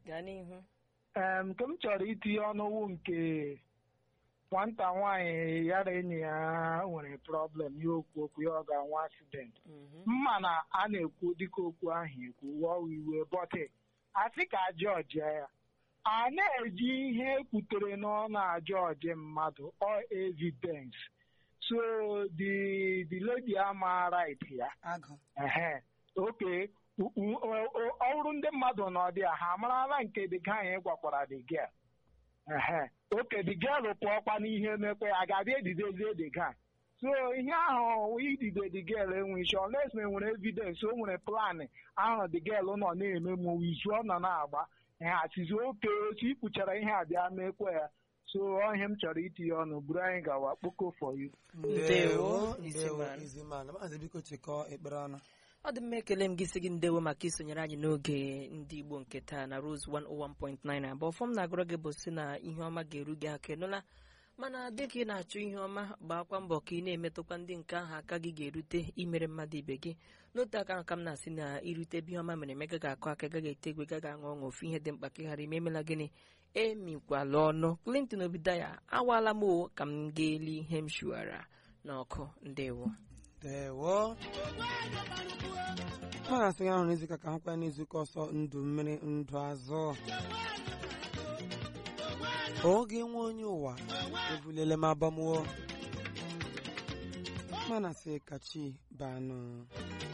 gaa n'ihu Em, nke m chọrọ itinye ọnụwụ nke nwata nwaanyị ya na enyi ya nwere problem ya okwu okwu ya ọ ga-anwa accident Mhm. mma na a na-ekwu dịka okwu ahụ ekwu wụọ iwe bọtị asị ka jọji ya a na-eji ihe ekwutere n'ọnụ ajọji mmadụ or evidence so the the lady ama right ya agụ ehe oke u- u- o- o- ọ bụrụ ndị mmadụ nọ dị a ha amarala nke dị ga anyị gwakwara dị gel ehe oke dị gel pụọkwa n'ihe mekwe a ga-abịa edidezie dị ga so ihe ahụ idide dị gel enwe isi oles na enwere evidence o nwere plan ahụ dị gel nọ na-eme ma izu ọ nọ na-agba ehe atizi oke otu ikpuchara ihe a bịa mekwe ya so ọ ihe m chọrọ itinye ọnụ buru anyị gawa kpoko for you Ndewo, ndewo Iziman. iziman maazị biko chịkọọ ekpere ọnụ ọ dị mma ekele m gị sị gị ndewo maka isonyere anyị n'oge ndị igbo nke taa na rose 101.9 abụọ fọm na-agụrụ gị bụ si na ihe ọma ga-eru gị aka ịnụla mana dịka ị na-achọ ihe ọma gbakwa mbọ ka ị na-emetụkwa ndị nke ahụ aka gị ga-erute imere mmadụ ibe gị n'otu aka ahụ ka m na-asị na irute ebe ihe ọma mere eme gaghị akụ aka gaghị ete egwe gaghị aṅụ ọṅụ ofu ihe dị mkpa ka ị ghara ime emela gịnị emikwala ọnụ Clinton Obidaya awaala m o ka m ga-eli ihe m shuara n'ọkụ ndewo ndewo ha na-asị gị ahụ n'izuụka ka ha kwaya n'izuụka ọsọ ndụ mmiri ndụ azụ oge nwe onye ụwa ebulele m abamuo mana sị kachi banụ